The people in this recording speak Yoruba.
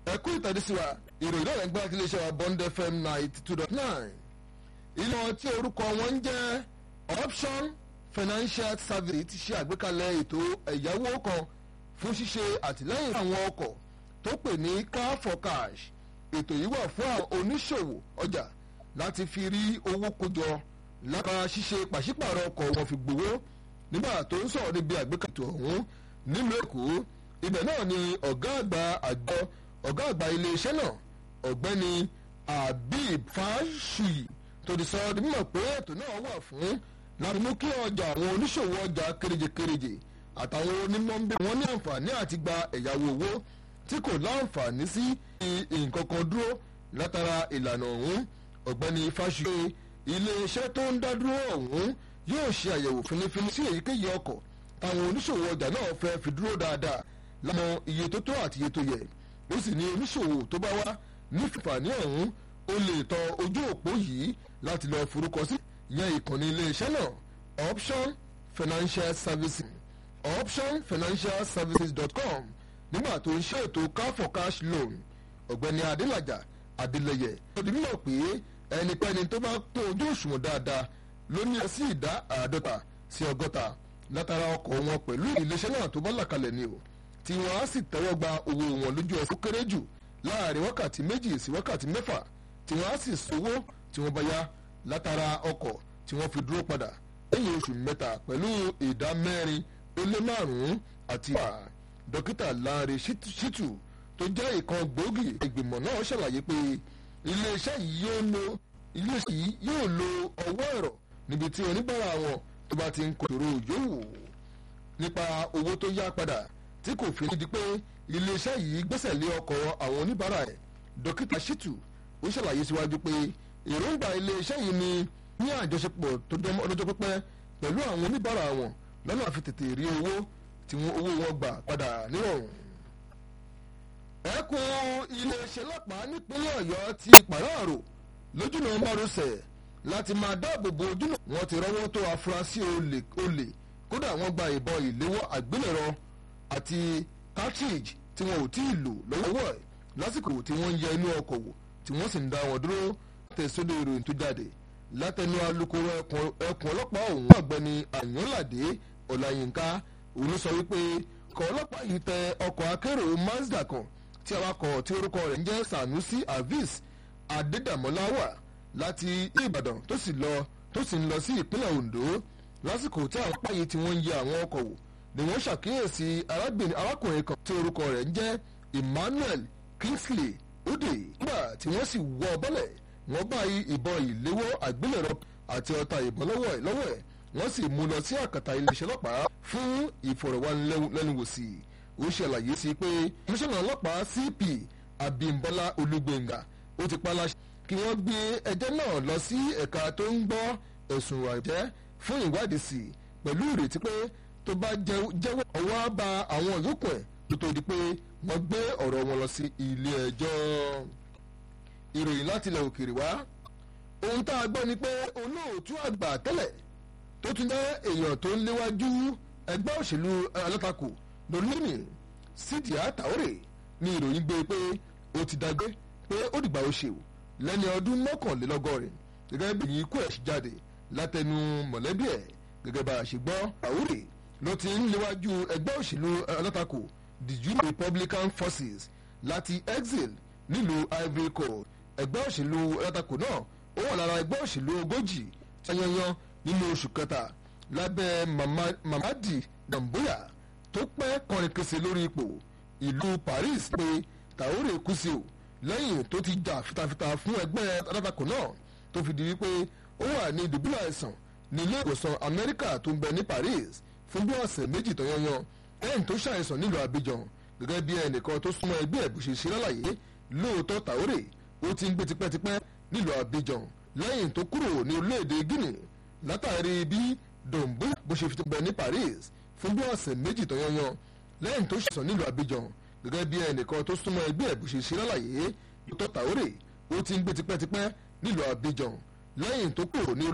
ẹ̀kú ìtàdísíwá ìròyìn náà lẹ́gbẹ́ àti iléeṣẹ́ wa bond fm ninety two dot nine ilé tí orúkọ wọn ń jẹ́ option financial service ti ṣe àgbékalẹ̀ ètò ẹ̀yáwó kan fún ṣíṣe àtìlẹ́yìn àwọn ọkọ̀ tó pè ní car for cash ètò yìí wà fún àwọn oníṣòwò ọjà láti fi rí owó kójọ lára ṣíṣe pàṣípààrọ̀ ọkọ̀ wọn fi gbowó nígbà tó ń sọ̀rọ̀ níbi àgbékalẹ̀ ètò ọ̀hún nílùú èkó ibẹ̀ náà ni ọ̀gá àgbà àjọ ọ̀gá àgbà iléeṣẹ́ náà ọ̀gbẹ́ni abib fáṣùyì tó ti sọ di mímọ̀ pé ètò náà wà fún láti mú kí ọjà àwọn oníṣòwò ọjà kéréje-kéréje àtàwọn onímọ̀ọ́bí wọn ní àǹfààní àti gba ẹ̀yáwó owó tí kò láǹfààní sí nǹkan kan dúró látara ìlànà ọ̀hún ọ̀gbẹ́ni fáṣùyì iléeṣẹ́ tó ń dá dúró ọ̀hún yóò ṣe àyẹ̀wò fínífíní sí èyíkéyìí ọkọ̀ táwọn oníṣòwò ọjà náà fẹ́ fi dúró dáadáa lámọ iye tó tó àti iye tó yẹ ó sì ní oníṣòwò tó bá wá nífààní ọ̀hún ó lè tọ ojú òpó yìí láti lọ forúkọ sí ìyẹn ìkànnì iléeṣẹ́ náà option financial services optionfinancialservices.com nígbà tó ń ṣe ètò car for cash loan ọ̀gbẹ́ni adélájà adélẹyẹ ó di mímọ̀ pé ẹnikẹ́ni tó bá kún ojú òṣùwọ̀n dáadáa ló ní sí ìdá àádọ́ta sí ọgọ́ta látara ọkọ̀ wọn pẹ̀lú iléeṣẹ́ náà tó bá làkalẹ̀ ni o tí wọ́n á sì tẹ́wọ́ gba owó wọn lójú ẹsẹ̀ ó kéré jù láàrin wákàtí méjì sí wákàtí mẹ́fà tí wọ́n á sì sanwó tí wọ́n bá yá látara ọkọ̀ tí wọ́n fi dúró padà lẹ́yìn oṣù mẹ́ta pẹ̀lú ìdá mẹ́rin ó lé márùn-ún àti wà dókítà Lanre Shittu tó jẹ́ ìkan gbòógì ìgbìmọ̀ náà ṣàlàyé pé iléeṣẹ́ yìí yóò lo iléeṣẹ́ yìí yóò lo ọwọ́ ẹ̀rọ níbi tí oníbàárà wọn tó bá ti ń kòtòrò yòówù nípa owó tó yá padà tí kò fi di pé iléeṣẹ́ yìí gbẹ́sẹ̀ lé ọkọ̀ àwọn oníbàárà ẹ̀ dókítà Shittu ó ṣàlàyé síwájú pé èròǹgbà iléeṣẹ́ yìí ni ní àjọṣepọ̀ tó dán ọlọ́jọ́ pípẹ́ pẹ̀lú àwọn oníbàárà wọn lọ́nà àfi tètè rí owó tí wọ́n owó wọn gbà padà nírọ̀rùn. ẹkùn iléeṣẹ́ ọlọ́pàá nípínlẹ̀ ọ̀yọ́ ti pàráàrò lójúnà márosẹ̀ láti máa dáàbò bo ojúnà wọn ti rọ́wọ́ tó afurasí olè olè kódà wọ́n gba ìbọn ìléwọ́ àgbélẹ̀rọ àti cartridge tí wọn ò tí ì lò lọ́wọ́ ẹ̀ lásìkò tí wọ́n ń yẹ inú ọkọ̀ wò tí wọ́n sì ń dá wọn dúró tẹ̀sódò ìròyìn tó jáde látẹnu alukoro ẹkùn ọlọ́pàá ọ̀hún ọ̀gbẹ́ni àyànládé ọláyínká òun sọ wípé ọkọ̀ ọlọ́pàá yìí tẹ ọkọ̀ akérò mazda kan tí awakọ̀ tí orúkọ rẹ̀ ń jẹ́ sanusi avis adédàmọ́lá wà láti ìbàdàn tó sì lọ tó sì ń lọ sí ìpínlẹ̀ ondo lásìkò tí àwọn apá yìí tí wọ́n ń yẹ àwọn ọkọ̀ wò ni wọ́n ṣàkíyèsí arákùnrin kan tí orúkọ rẹ̀ ń jẹ́ emmanuel kingsley ode nígbà tí wọ́n sì wọ́ bọ́lẹ̀ wọ́n bá ìbọn ìléwọ́ àgbélẹ̀rọ àti ọta ìbọn lọ́wọ́ ẹ̀ lọ́wọ́ ẹ̀ wọ́n sì mú lọ sí àkàtà iléeṣẹ́ ọlọ́pàá fún ìfọ̀rọ̀wánilẹ́nuwò sí i ó ṣàlàyé sí pé komisanna ọlọ́pàá cp abimbola olúgbéngà ó ti pa láṣẹ kí wọ́n gbé ẹjọ́ náà lọ sí ẹ̀ka tó ń gbọ́ ẹ̀sùn àjẹ́ fún ìwádìí sí i pẹ̀lú ìrètí pé tó bá jẹ́wọ́ ọwọ́ bá àwọn yòókù ẹ̀ tó tó di pé wọ́n gbé ọ̀rọ̀ wọn lọ sí ilé ẹjọ́ ìròyìn láti ilẹ̀ òkèèrè wá ohun tá a gbọ́ ni pé olóòtú àgbà tẹ́lẹ̀ tó tún jẹ́ èèyàn tó ń léwájú ẹgbẹ́ òṣèlú alátakò lórílẹ̀ sídìá tàórè ni ìròyìn gbé pé ó ti dágbé pé ó dìgbà ó ṣe o lẹ́ni ọdún mọ́kànlélọ́gọ́rin gẹ́gẹ́ bí ikú ẹ̀ ṣe jáde látẹnu mọ̀lẹ́bí ẹ̀ gẹ́gẹ́ bá a ṣe gbọ́ tàórè ló ti ń léwájú ẹgbẹ́ òṣèlú alátakò the Union Republican Forces láti exile nílùú Ivory Coast ẹgbẹ́ òṣèlú alátakò náà ó wà lára ẹgbẹ́ òṣèlú ogójì tanyanyan nínú oṣù kẹta lábẹ́ Mamadi Damboya tó pẹ́ kọrin kése lórí ipò ìlú Paris pé Traoré kú sí o lẹ́yìn tó ti jà fitafita fún ẹgbẹ́ alátakò náà tó fi di wípé ó wà ní ìdùbúlẹ̀ àìsàn ní ilé ìwòsàn Amẹ́ríkà tó ń bẹ ní Paris fún bí ọ̀sẹ̀ méjì tanyanyan lẹ́yìn tó ṣàìsàn nílùú Abidjan gẹ́gẹ́ bí ẹnìkan tó súnmọ́ ẹgbẹ́ ẹ̀ bó ṣe ṣe lálàyé lóòótọ́ Traoré ó ti ń gbé tipẹ́tipẹ́ nílùú Abidjan lẹ́yìn tó kúrò ní orílẹ̀-èdè Guinea látàrí bí dombo bó ṣe fi bẹ ní Paris fún bí ọ̀sẹ̀ méjì tó yanyan lẹ́yìn tó ṣàìsàn nílùú Abidjan gẹ́gẹ́ bí ẹnìkan tó súnmọ́ ẹgbẹ́ ẹ̀ bó ṣe ṣe lálàyé lóòótọ́ Traoré ó ti ń gbé tipẹ́tipẹ́ nílùú Abidjan lẹ́yìn tó kúrò ní